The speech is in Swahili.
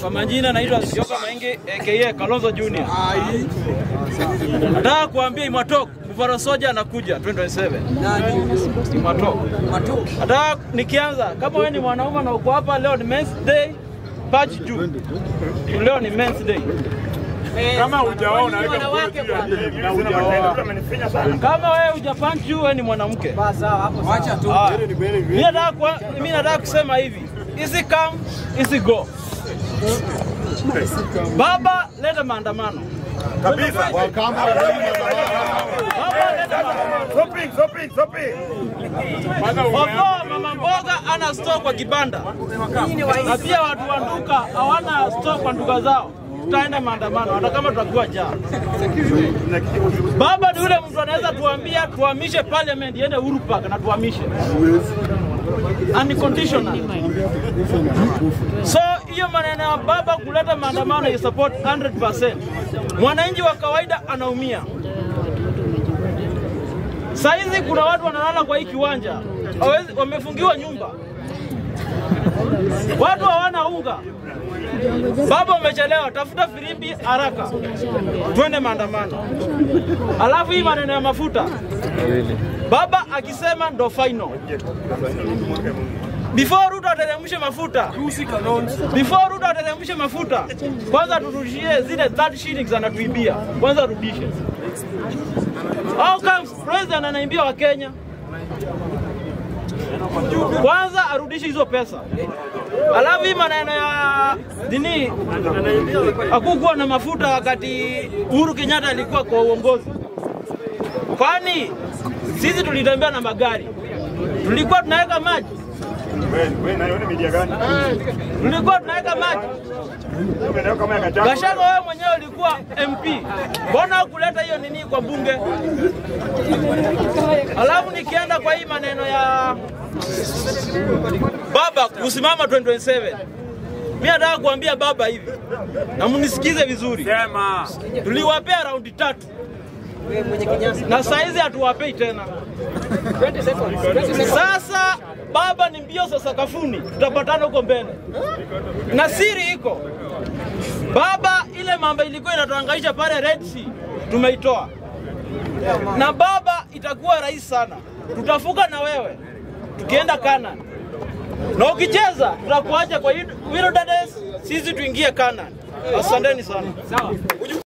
Kwa majina naitwa Sioka Maingi aka Kalonzo Junior. Nataka kuambia Imatok Buffalo Soldier anakuja 2027. Imatok. Nataka nikianza kama wewe ni mwanaume na uko hapa leo ni Men's Day patch juu. Leo ni Men's Day. Kama hujaoa unaweka mkono juu ya hii na hujaoa. Kama wewe hujapunch juu wewe ni mwanamke. Wacha tu. Ah. Mimi nataka kwa- mimi nataka kusema hivi. Easy come, easy go. Baba leta maandamano. Kabisa. Baba leta maandamano. Shopping, shopping, shopping. Although mama mboga ana store kwa kibanda na pia watu wa duka hawana store kwa duka zao, tutaenda maandamano hata kama tutakuwa jaa. Baba ni yule mtu anaweza tuambia tuhamishe parliament iende Uhuru Park na tuhamishe unconditional. So hiyo maneno ya baba kuleta maandamano ya support 100%. Mwananchi wa kawaida anaumia. Saizi kuna watu wanalala kwa hii kiwanja, hawezi- wamefungiwa nyumba, watu hawana unga. Baba umechelewa, tafuta firimbi haraka, twende maandamano. Alafu hii maneno ya mafuta, baba akisema ndo final. Before Ruto ateremshe mafuta, before Ruto ateremshe mafuta, kwanza turudishie zile 30 shillings anatuibia, kwanza rudishe. How comes president anaimbia wa Kenya? Kwanza arudishe hizo pesa, alafu hii maneno ya dini, hakukuwa na mafuta wakati Uhuru Kenyatta alikuwa kwa uongozi. Kwani sisi tulitembea na magari, tulikuwa tunaweka maji, Wewe, wewe na yone media gani? tulikuwa tunaweka maji. Wewe kama ya kachako. Gachagua wewe mwenyewe ulikuwa MP, mbona hukuleta hiyo nini kwa bunge? Alafu nikienda kwa hii maneno ya baba kusimama 2027 mimi nataka kuambia baba hivi na mnisikize vizuri, Sema. tuliwapea raundi tatu na saizi hatuwapei tena. Sasa baba ni mbio za sakafuni, tutapatana huko mbele, na siri iko baba, ile mambo ilikuwa inatuhangaisha pale Red Sea tumeitoa, na baba itakuwa rahisi sana, tutafuka na wewe tukienda Canaan, na ukicheza tutakuacha kwa wilderness, sisi tuingie Canaan. Asanteni sana.